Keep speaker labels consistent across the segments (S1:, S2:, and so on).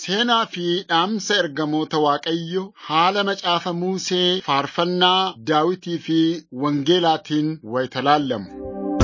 S1: Seenaa fi dhaamsa ergamoota Waaqayyo haala macaafa Musee faarfannaa Daawitii fi Wangeelaatiin wayita laallamu.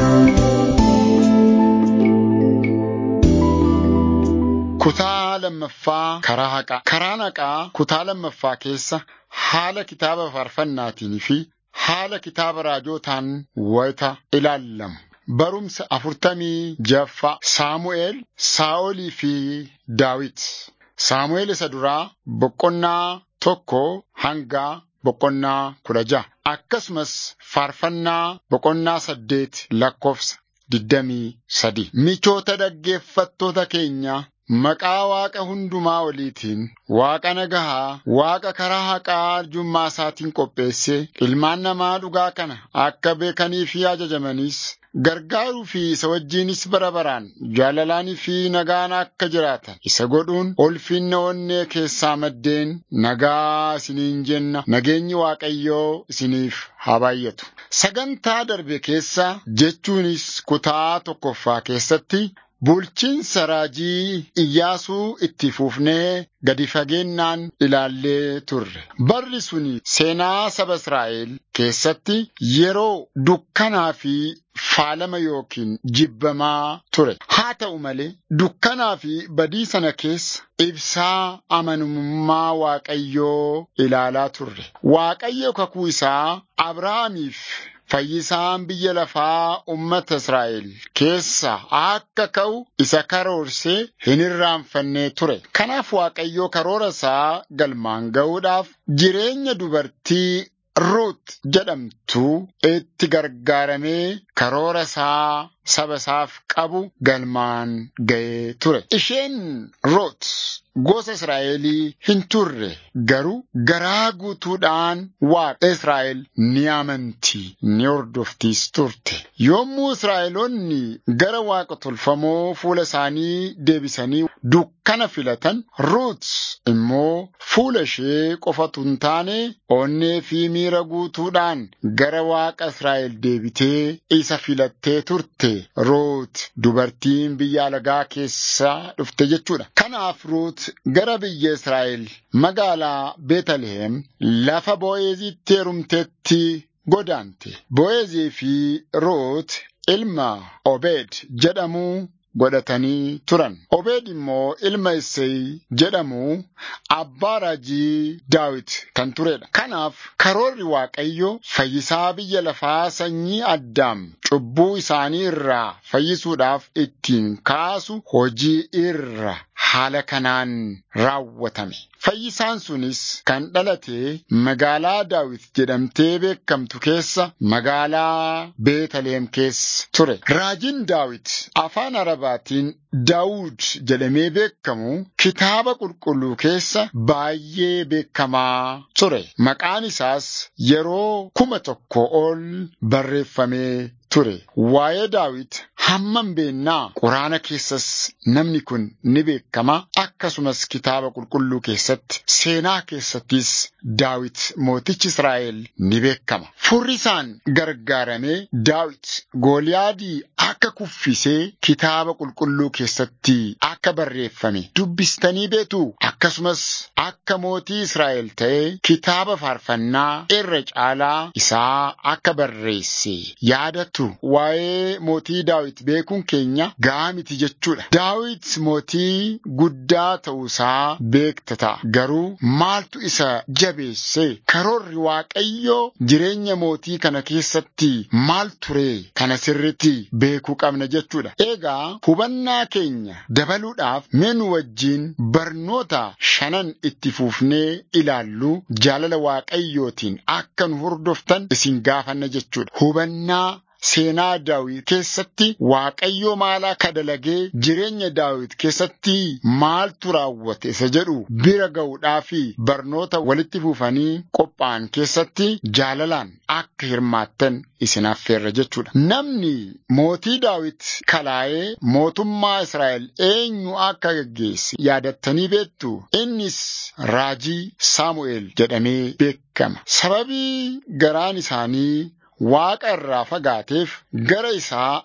S1: Kutaa lammaffaa karaa haqaa. Karaan haqaa kutaa lammaffaa keessa haala kitaaba faarfannaatiin fi haala kitaaba raajootaan wayita ilaallamu. Barumsa afurtamii jaffaa Saamu'eel, Saa'olii fi Daawit. Saamu'eel isa duraa boqonnaa tokko hanga boqonnaa kudha ja'a. Akkasumas faarfannaa boqonnaa saddeet lakkoofsa digdamii sadi. Michoota dhaggeeffattoota keenya Maqaa Waaqa hundumaa oliitiin Waaqa nagahaa, Waaqa karaa haqaa arjummaa isaatiin qopheesse ilmaan namaa dhugaa kana akka beekanii fi ajajamaniis gargaaruu fi isa wajjinis bara baraan jaalalaanii fi nagaan akka jiraatan isa godhuun ulfinna onnee keessaa maddeen nagaa isiniin jenna nageenyi Waaqayyoo isiniif haa baay'atu. Sagantaa darbe keessa jechuunis kutaa tokkoffaa keessatti Bulchiinsa raajii Iyyaasuu itti fufnee gadi fageenyaan ilaallee turre. Barri suni seenaa saba Israa'el keessatti yeroo dukkanaa fi faalama yookiin jibbamaa ture. Haa ta'u malee dukkanaa fi badii sana keessa ibsaa amanamummaa Waaqayyoo ilaalaa turre. Waaqayyo kakuu isaa Abrahaamiif Fayyisaan biyya lafaa uummata Israa'el keessa akka ka'u isa karoorsee hin irraanfannee ture. Kanaaf Waaqayyoo karoora isaa galmaan ga'uudhaaf jireenya dubartii Ruut jedhamtu itti gargaaramee karoora isaa saba isaaf qabu galmaan ga'ee ture. Isheen Ruut gosa Israa'elii hin turre garuu garaa guutuudhaan Waaqa Israa'el ni amanti ni hordoftiis turte. Yommuu Israa'eloonni gara Waaqa tolfamoo fuula isaanii deebisanii dukkana filatan Ruut immoo fuula ishee qofatu hin taane onnee fi miira guutuudhaan gara Waaqa Israa'el deebitee isa filattee turte. Ruut dubartiin biyya alagaa keessaa dhufte jechuudha. Kanaaf Ruut gara biyya Israa'el magaalaa Beetaliheem lafa Bo'eezitti heerumteetti godaante. Bo'eezii fi Ruut ilma Obeed jedhamu godhatanii turan. Obeed immoo ilma Isseey jedhamu abbaa raajii Daawit kan turedha. Kanaaf karoorri Waaqayyo fayyisaa biyya lafaa sanyii Addaam cubbuu isaanii irraa fayyisuudhaaf ittiin kaasu hojii irra haala kanaan raawwatame. Fayyisaan sunis kan dhalate magaalaa Daawit jedhamtee beekamtu keessa magaalaa Beetaleem keessa ture. Raajiin Daawit afaan Arabaatiin Daawud jedhamee beekamu kitaaba qulqulluu keessa baay'ee beekamaa ture. Maqaan isaas yeroo kuma tokko ol barreeffamee ture. Waa'ee Daawit hammam beennaa quraana keessas namni kun ni beekama. Akkasumas kitaaba qulqulluu keessatti seenaa keessattis Daawit mootichi Israa'el ni beekama. Furri isaan gargaaramee Daawit Gooliyaadii akka kuffisee kitaaba qulqulluu keessatti akka barreeffame dubbistanii beektu. Akkasumas akka mootii Israa'el ta'ee kitaaba faarfannaa irra caalaa isaa akka barreesse yaadatu waa'ee mootii Daawit beekuun keenya ga'aa miti jechuudha. Daawit mootii guddaa ta'uusaa beekta ta'a. Garuu maaltu isa jabeesse karoorri Waaqayyoo jireenya mootii kana keessatti maal ture kana sirriitti beekuu qabna jechuudha. Egaa hubannaa keenya dabaluudhaaf mee nu wajjin barnoota shanan itti fuufnee ilaallu jaalala Waaqayyootiin akka nu hordoftan isin gaafanna jechuudha. Hubannaa seenaa Daawit keessatti Waaqayyo maal akka dalagee jireenya Daawit keessatti maaltu raawwate isa jedhu bira ga'uudhaa fi barnoota walitti fuufanii qophaa'an keessatti jaalalaan akka hirmaattan isin affeerra jechuudha. Namni mootii Daawit kalaa'ee mootummaa Israa'el eenyu akka gaggeesse yaadattanii beektu innis raajii Saamu'eel jedhamee beekama. Sababii garaan isaanii Waaqa irraa fagaateef gara isaa akka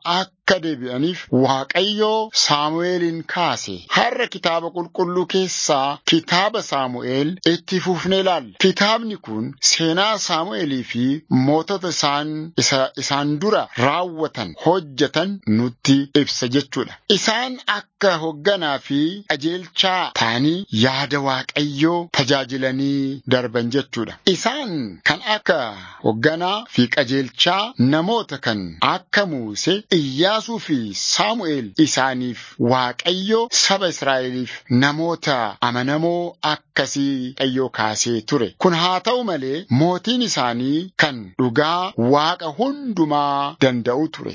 S1: akka deebi'aniif Waaqayyoo Saamu'eelin kaase. Har'a kitaaba qulqulluu keessaa kitaaba Saamu'eel itti fufnee ilaalla. Kitaabni kun seenaa Saamu'eelii fi mootota isaan isa isaan dura raawwatan hojjetan nutti ibsa jechuudha. Isaan akka hoogganaa fi qajeelchaa ta'anii yaada Waaqayyoo tajaajilanii darban jechuudha. Isaan kan akka hoogganaa fi qajeelchaa namoota kan akka Muusee, Iyyaasuu fi Saamu'eel isaaniif Waaqayyo saba Israa'eliif namoota amanamoo akkasii Waaqayyo kaasee ture. Kun haa ta'u malee mootiin isaanii kan dhugaa Waaqa hundumaa danda'u ture.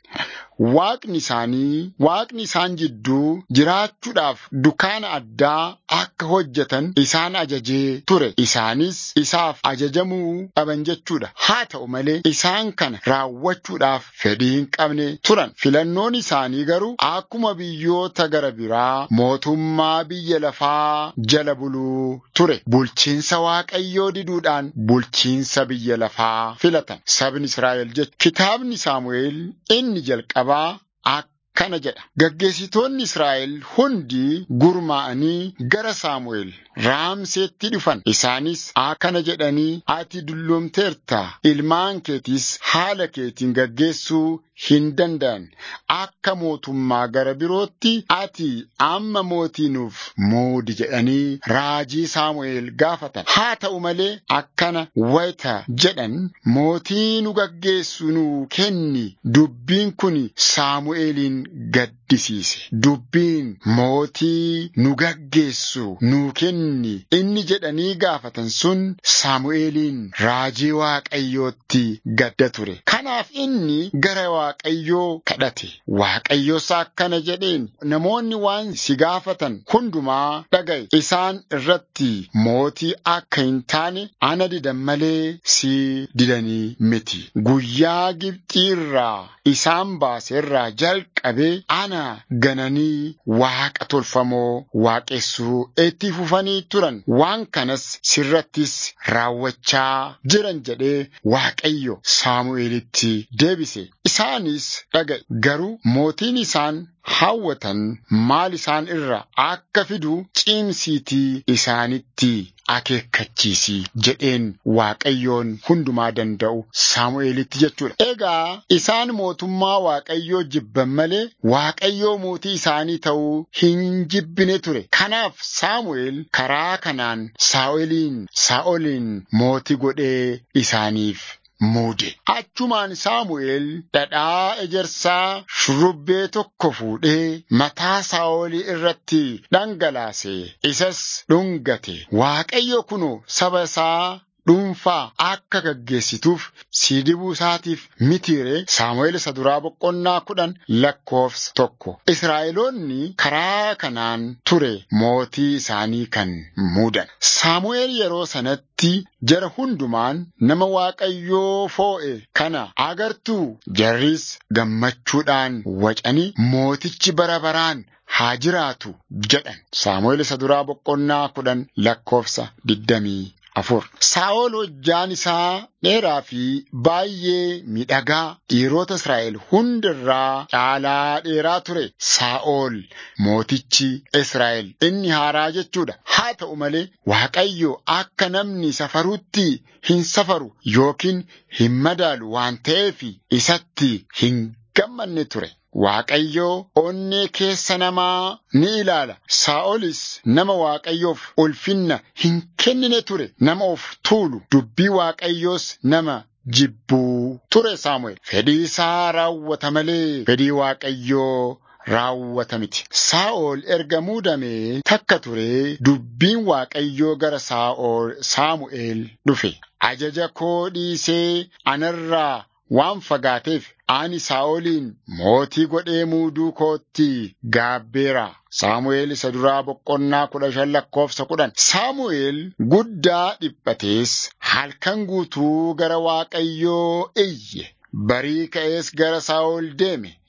S1: Waaqni isaanii, Waaqni isaan jidduu jiraachuudhaaf dukaana addaa akka hojjetan isaan ajajee ture. Isaanis isaaf ajajamuu qaban jechuudha. Haa ta'u malee isaan kana raawwachuudhaaf fedhii hin qabne turan. Filannoon isaanii garuu akkuma biyyoota gara biraa mootummaa biyya lafaa jala buluu ture. Bulchiinsa Waaqayyoo diduudhaan bulchiinsa biyya lafaa filatan. Sabni Israa'el jechuudha. Kitaabni Saamu'eel inni jalqabaa akkana jedha. Gaggeessitoonni Israa'el hundi gurmaa'anii gara Saamu'eel Raamseetti dhufan. Isaanis akkana jedhanii ati dulloomteerta. Ilmaan keetis haala keetiin gaggeessuu hin danda'an. Akka mootummaa gara birootti ati amma mootii nuuf muudi jedhanii raajii Saamu'eel gaafatan. Haa ta'u malee akkana wayita jedhan mootii nu gaggeessu nuu kenni. Dubbiin kun Saamu'eelin gaddisiise. Dubbiin mootii nu gaggeessu nuu kenni. Inni jedhanii gaafatan sun Saamu'eeliin raajii Waaqayyootti gadda ture. Kanaaf inni gara Waaqayyoo kadhate. Waaqayyos akkana jedheen namoonni waan si gaafatan hundumaa dhaga'i. Isaan irratti mootii akka hin taane ana didan malee si didanii miti. Guyyaa Gibxii irraa isaan baase irraa jalqabee ana gananii waaqa tolfamoo waaqessuu itti fufanii turan. Waan kanas sirrattis raawwachaa jiran jedhee Waaqayyo Saamu'eelitti deebise. Isaanis dhaga'i garuu mootiin isaan hawwatan maal isaan irra akka fidu cimsiitii isaanitti akeekkachiisi jedheen Waaqayyoon hundumaa danda'u Saamu'eelitti jechuudha. Egaa isaan mootummaa Waaqayyoo jibban malee Waaqayyoo mootii isaanii ta'uu hin jibbine ture. Kanaaf Saamu'eel karaa kanaan Saa'oliin Saa'oliin mootii godhee isaaniif muude. Achumaan Saamu'eel dhadhaa ejersaa shurrubbee tokko fuudhee mataa Saa'olii irratti dhangalaase. Isas dhungate. Waaqayyo kunoo saba isaa dhuunfaa akka gaggeessituuf si dibuu isaatiif mitiire Saamu'eel isa duraa boqonnaa kudhan lakkoofsa tokko. Israa'eloonni karaa kanaan ture mootii isaanii kan muudan. Saamu'eel yeroo sanatti jara hundumaan nama Waaqayyoo foo'e kana agartuu jarris gammachuudhaan wacanii mootichi bara baraan haa jiraatu jedhan. Saamu'eel isa duraa boqonnaa kudhan lakkoofsa digdamii afur. Saa'ol hojjaan isaa dheeraa fi baay'ee miidhagaa dhiirota Israa'el hundirraa caalaa dheeraa ture. Saa'ol mootichi Israa'el inni haaraa jechuudha. Haa ta'u malee Waaqayyo akka namni safarutti hin safaru yookiin hin madaalu waan ta'eef isatti hin gammanne ture. Waaqayyoo onnee keessa namaa ni ilaala. Saa'olis nama Waaqayyoof ulfinna hin kennine ture. Nama of tuulu. Dubbii Waaqayyoos nama jibbuu ture Saamu'eel. Fedhii isaa raawwata malee fedhii Waaqayyoo raawwata miti. Saa'ol erga muudamee takka ture dubbiin Waaqayyoo gara Saa'ol Saamu'eel dhufe. Ajaja koo dhiisee anarraa waan fagaateef ani Saa'oliin mootii godhee muuduu kootti gaabbeera. Saamu'eel isa duraa boqonnaa kudha shan lakkoofsa kudhan. Saamu'eel guddaa dhiphatees halkan guutuu gara Waaqayyoo iyye. Barii ka'ees gara Saa'ol deeme.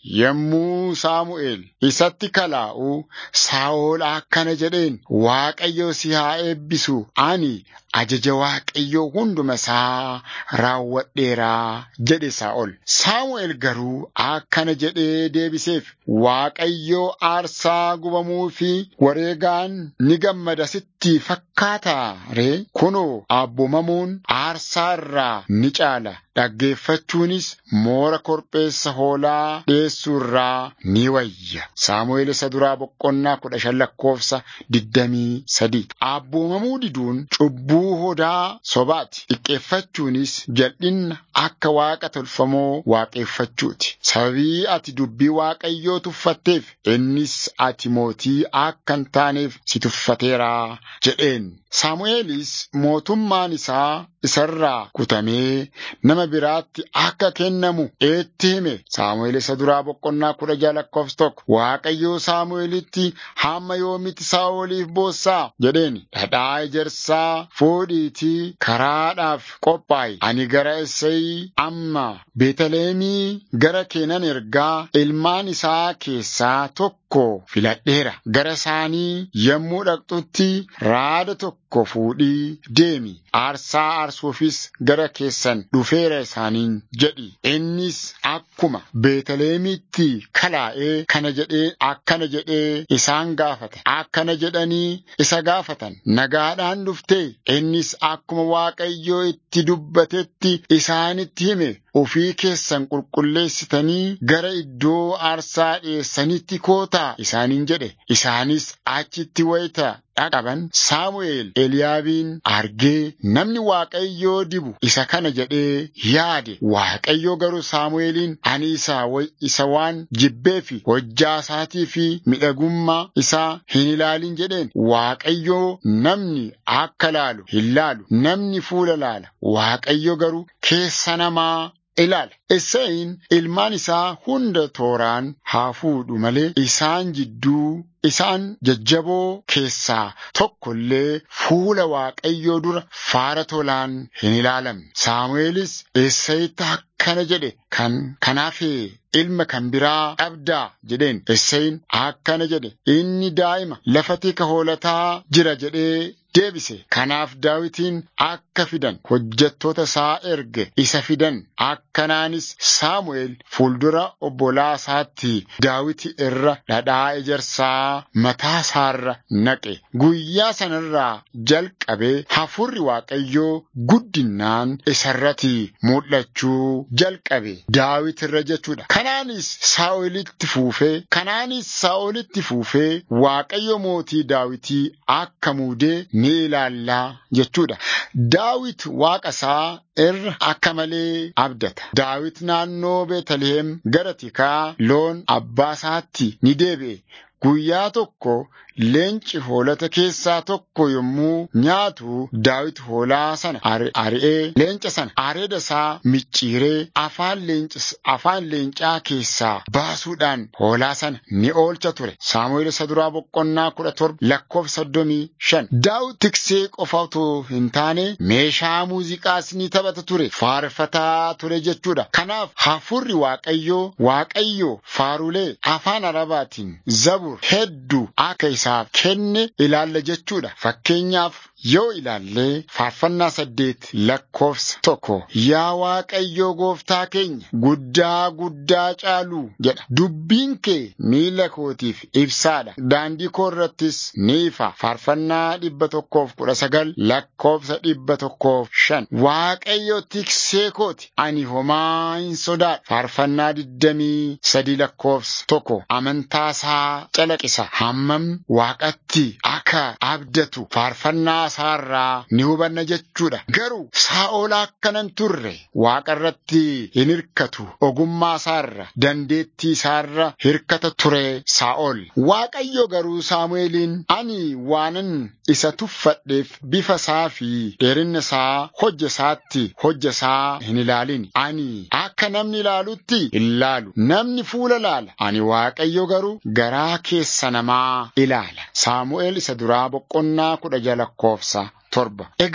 S1: yommuu Saamu'eel isatti kalaa'u Saa'ol akkana jedheen Waaqayyo si haa eebbisu ani ajaja Waaqayyoo hunduma isaa raawwadheeraa jedhe Saa'ol. Saamu'eel garuu akkana jedhee deebiseef Waaqayyoo aarsaa gubamuu fi wareegaan ni gammada sitti fakkaataa ree kunoo abboomamuun aarsaa irraa ni caala dhaggeeffachuunis moora korbeessa hoolaa dhiyeessuu irraa ni wayya. Saamu'eel isa duraa boqonnaa kudha shan lakkoofsa digdamii sadii. Abboomamuu diduun cubbuu hodaa sobaati. Xiqqeeffachuunis jal'inna akka waaqa tolfamoo waaqeffachuuti. Sababii ati dubbii Waaqayyoo tuffatteef innis ati mootii akka hin taaneef si tuffateera jedheen. Saamu'eelis mootummaan isaa isarraa kutamee nama biraatti akka kennamu itti hime. Saamu'eel isa duraa boqonnaa kudha jaha lakkoofsa tokko. Waaqayyoo Saamu'eelitti hamma yoomitti Saa'oliif boossaa jedheen. Dhadhaa ejersaa fuudhiitii karaadhaaf qophaa'i. Ani gara Isseey amma Beetaleemii gara keenan ergaa ilmaan isaa keessaa tokko filadheera. Gara isaanii yommuu dhaqxutti raada tokko fuudhii deemi. Aarsaa aarsuufis gara keessan dhufeera isaaniin jedhi. Innis akkuma Beetaleemitti kalaa'ee kana jedhee akkana jedhee isaan gaafate. Akkana jedhanii isa gaafatan. Nagaadhaan dhuftee innis akkuma Waaqayyoo itti dubbatetti isaanitti hime. Ofii keessan qulqulleessitanii gara iddoo aarsaa dhiyeessanitti kootaa isaaniin jedhe. Isaanis achitti wayita dhaqaban Saamu'eel Eliyaabiin argee namni Waaqayyoo dibu isa kana jedhee yaade. Waaqayyoo garuu Saamu'eeliin ani isa, isa waan jibbee fi hojjaa isaatii fi midhagummaa isaa hin ilaalin jedheen. Waaqayyoo namni akka laalu hin laalu. Namni fuula laala. Waaqayyo garuu keessa namaa ilaala. Isseeyin ilmaan isaa hunda tooraan haa fuudhu malee isaan jidduu isaan jajjaboo keessaa tokko illee fuula Waaqayyoo dura faara tolaan hin ilaalamne. Saamu'eelis Isseeyitti akkana jedhe kan kanaafee ilma kan biraa dhabdaa jedheen. Isseeyin akkana jedhe inni daa'ima lafa tika hoolataa jira jedhee deebise. Kanaaf daawitiin akka fidan hojjettoota isaa erge isa fidan. Akkanaanis Saamu'eel fuuldura obbolaa isaatti daawiti irra dhadhaa ejersaa mataa isaarra naqe. Guyyaa sanarraa jalqabee hafuurri Waaqayyoo guddinnaan isarratti mul'achuu jalqabe. Daawit irra jechuudha. Kanaanis Saa'olitti fuufee kanaanis Saa'olitti fuufee Waaqayyo mootii daawitii akka muudee ni ilaallaa jechuudha. Daawit waaqa isaa irra akka malee abdata. Daawit naannoo Beetaliheem gara tikaa loon abbaa isaatti ni deebi'e. Guyyaa tokko leenci hoolota keessaa tokko yommuu nyaatu daawit hoolaa sana ari'ee leenca sana areeda isaa micciiree afaan afaan leencaa keessaa baasuudhaan hoolaa sana ni oolcha ture. Saamu'eel isa duraa boqonnaa kudha torba lakkoofsa soddomii shan. Daawit tiksee qofa otoo hin taane meeshaa muuziqaas ni taphata ture. Faarfataa ture jechuudha. Kanaaf hafuurri Waaqayyoo Waaqayyoo faarulee afaan arabaatiin zabur hedduu akka isaaf kenne ilaalla jechuudha. Fakkeenyaaf yoo ilaallee faarfannaa saddeet lakkoofsa tokko yaa Waaqayyoo gooftaa keenya guddaa guddaa caalu jedha. Dubbiin kee miila kootiif ibsaadha. Daandii koo irrattis ni ifa. Faarfannaa dhibba tokkoof kudha sagal lakkoofsa dhibba tokkoof shan. Waaqayyo tiksee kooti ani homaa hin sodaadhu. Faarfannaa digdamii sadii lakkoofsa tokko amantaasaa calaqisa. Hammam waaqatti akka abdatu faarfannaa isaarraa ni hubanna jechuudha. Garuu Saa'ol akkanan turre waaqa irratti hin hirkatu. Ogummaa isaarra dandeettii isaarra hirkata ture Saa'ol. Waaqayyo garuu Saamu'eeliin ani waanan isa tuffadheef bifa isaa fi dheerina isaa hojja isaatti hojja isaa hin ilaalin. Ani akka namni ilaalutti hin laalu. Namni fuula laala. Ani Waaqayyo garuu garaa keessa namaa ilaala. Saamu'eel isa duraa boqonnaa kudha jaha lakkoofsa torba. Egaa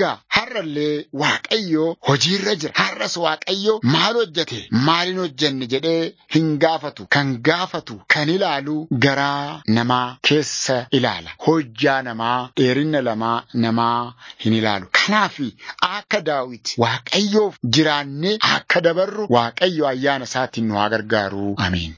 S1: har'allee Waaqayyo hojiirra jira. Har'as Waaqayyo maal hojjete maaliin hojjenne jedhee hin gaafatu. Kan gaafatu kan ilaalu garaa namaa keessa ilaala. Hojjaa namaa dheerina lamaa namaa hin ilaalu. Kanaaf akka daawit Waaqayyoof jiraannee akka dabarru Waaqayyo ayyaana isaatiin nu haa gargaaru. Ameen.